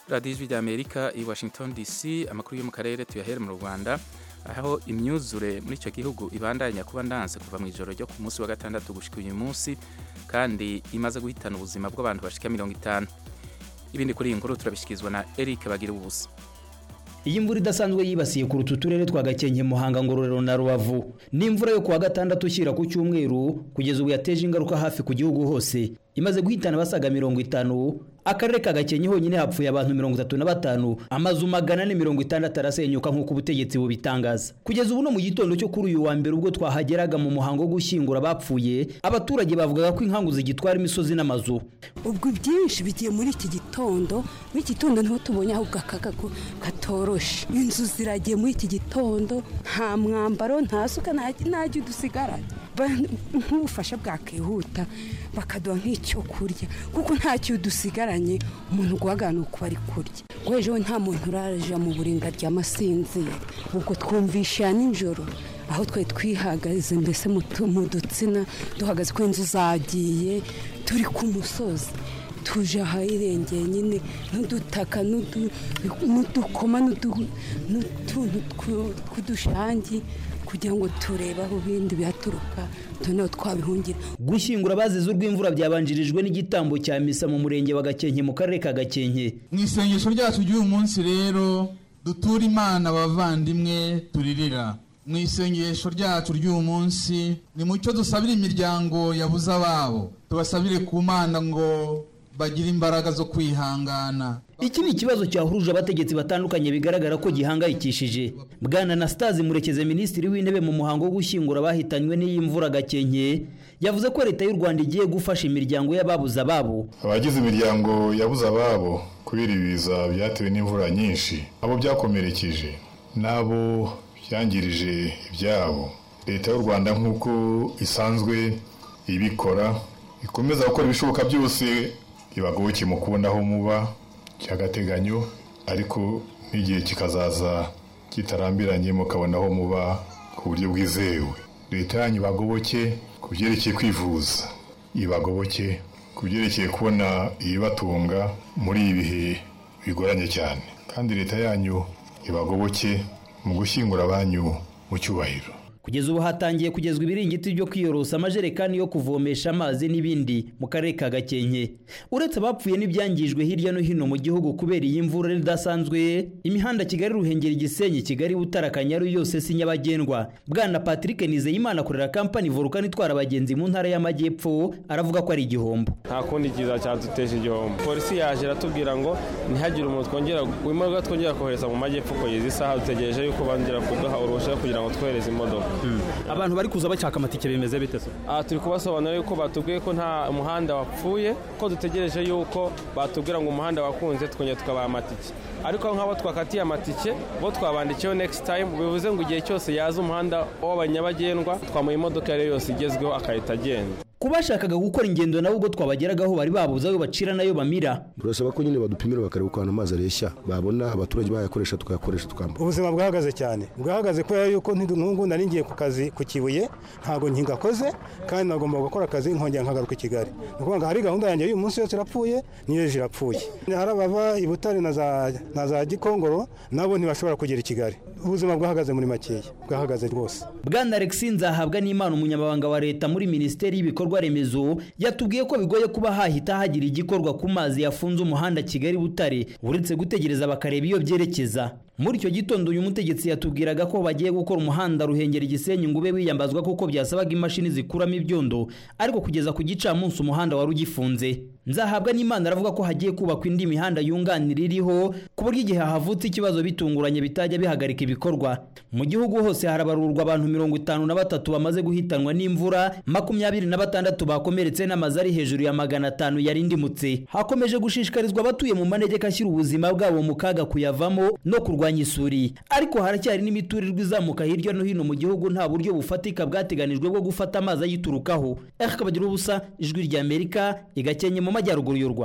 radiyo ijwi ry'amerika i washington dc amakuru yo mu karere tuyahere mu rwanda aho imyuzure muri icyo gihugu ibandanya kuba ndanse kuva mu ijoro ryo ku munsi wa gatandatu gushyika uyu munsi kandi imaze guhitana ubuzima bw'abantu bashika mirongo itanu ibindi kuri iyi nkuru turabishyikirizwa na eric bagira ubusa iyi mvura idasanzwe yibasiye kuruta uturere twa gakenke muhanga ngororero na rubavu ni imvura yo kuwa gatandatu ushyira ku cyumweru kugeza ubu yateje ingaruka hafi ku gihugu hose imaze guhitana abasaga mirongo itanu akarere ka gakenke honyine hapfuye abantu mirongo itatu na batanu amazu magana ane mirongo itandatu arasenyuka nk'uko ubutegetsi bubitangaza kugeza ubu no mu gitondo cyo kuri uyu wa mbere ubwo twahageraga mu muhango wo gushyingura abapfuye abaturage bavugaga ko inkangu zigitwara imisozi n'amazu ubwo byinshi bigiye muri iki gitondo muri iki gitondo niho tubonye ahubwo akaga katoroshe inzu ziragiye muri iki gitondo nta mwambaro nta suka nta jya udusigaranye nk'ubufasha bwakihuta bakaduha nk'icyo kurya kuko ntacyo dusigaranye umuntu guhagarara uko ari kurya ejo nta muntu uraje mu buringa rya masinzira ubwo twumvisha nijoro aho twari twihagaze mbese mu dutsina duhagaze ko inzu zagiye turi ku musozi tuje ahahirengeye nyine n'udutaka n'udukoma n'utuntu tw'udushangi kugira ngo turebe aho ibindi bihaturuka tuneho twabihungira gushyingura abazize urw'imvura byabanjirijwe n'igitambo cya misa mu murenge wa gakenke mu karere ka gakenke mu isengesho ryacu ry'uyu munsi rero dutura imana abavandimwe turirira mu isengesho ryacu ry'uyu munsi ni mucyo dusabira imiryango yabuze ababo tubasabire ku mana ngo bagira imbaraga zo kwihangana iki ni ikibazo cyahuruje abategetsi batandukanye bigaragara ko gihangayikishije bwana Anastase murekeze minisitiri w'intebe mu muhango wo gushyingura abahitanywe n'iyi mvura gakenke yavuze ko leta y'u rwanda igiye gufasha imiryango y'ababuze ababo abagize imiryango yabuze ababo kubera ibiza byatewe n'imvura nyinshi abo byakomerekeje n'abo byangirije ibyabo leta y'u rwanda nk'uko isanzwe ibikora ikomeza gukora ibishoboka byose ibagoboke mu kubona aho muba cy'agateganyo ariko n'igihe kikazaza kitarambiranye mukabona aho muba ku buryo bwizewe leta yanyu ibagoboke ku byerekeye kwivuza ibagoboke ku byerekeye kubona ibibatunga muri ibi bihe bigoranye cyane kandi leta yanyu ibagoboke mu gushyingura abanyu mu cyubahiro kugeza ubu hatangiye kugezwa ibiringiti byo kwiyorosa amajerekani yo kuvomesha amazi n'ibindi mu karere ka gakenke uretse abapfuye n'ibyangijwe hirya no hino mu gihugu kubera iyi mvura idasanzwe imihanda kigali ruhengeri igisenyi kigali butara kanyaru yose si nyabagendwa bwana patrick nizeyimana akorera kampani volukani itwara abagenzi mu ntara y'amajyepfo aravuga ko ari igihombo nta kundi kiza cyaduteje igihombo polisi yaje iratubwira ngo ntihagire umuntu twongera imodoka twongera kohereza mu majyepfo kugeza isaha dutegereje yuko bongera kuduha uruhushya kugira ngo twohereze imodoka abantu bari kuza bashaka amatike bimeze bite se turi kubasobanurira yuko batubwiye ko nta muhanda wapfuye ko dutegereje yuko batubwira ngo umuhanda wakunze tukongera tukabaha amatike ariko nk'abo twakatiye amatike bo twabandikiyeho next time bivuze ngo igihe cyose yaza umuhanda w'abanyabagendwa twamuha imodoka iyo ari yo yose igezweho agahita agenda ku bashakaga gukora ingendo nabo ubwo twabageragaho bari babuze ayo bacira nayo bamira burasaba ko nyine badupimira bakareba ukuntu amazi areshya babona abaturage bayakoresha tukayakoresha tukambara ubuzima bwahagaze cyane bwahagaze kubera yuko nk'ubu nari ngiye ku kazi ku kibuye ntabwo nkingakoze kandi nagomba gukora akazi nkongera nkagaruka i kigali ni ukuvuga ngo hari gahunda yanjye y'uyu munsi yose irapfuye n'iyo ejo irapfuye hari abava i butare na za gikongoro nabo ntibashobora kugera i kigali ubuzima bwahagaze muri makeya bwahagaze rwose bwana alexi nzahabwa n'imana umunyamabanga wa leta muri minisiteri y'ibikorwa remezo yatubwiye ko bigoye kuba hahita hagira igikorwa ku mazi yafunze umuhanda kigali butare uretse gutegereza bakareba iyo byerekeza muri icyo gitondo uyu mutegetsi yatubwiraga ko bagiye gukora umuhanda ruhengera igisenyi ngo ube wiyambazwa kuko byasabaga imashini zikuramo ibyondo ariko kugeza ku gicamunsi umuhanda wari ugifunze nzahabwa n'imana aravuga ko hagiye kubakwa indi mihanda yunganira iriho ku buryo igihe havutse ikibazo bitunguranye bitajya bihagarika ibikorwa mu gihugu hose harabarurwa abantu mirongo itanu na batatu bamaze guhitanwa n'imvura makumyabiri na batandatu bakomeretse n'amazu ari hejuru ya magana atanu yari ndimutse hakomeje gushishikarizwa abatuye mu manegeka ashyira ubuzima bwabo mu kaga kuyavamo no kurwanya isuri ariko haracyari n'imiturirwa izamuka hirya no hino mu gihugu nta buryo bufatika bwateganijwe bwo gufata amazi ayiturukaho ariko ubusa ijwi ry'amerika igakenye mu majyaruguru y'u rwanda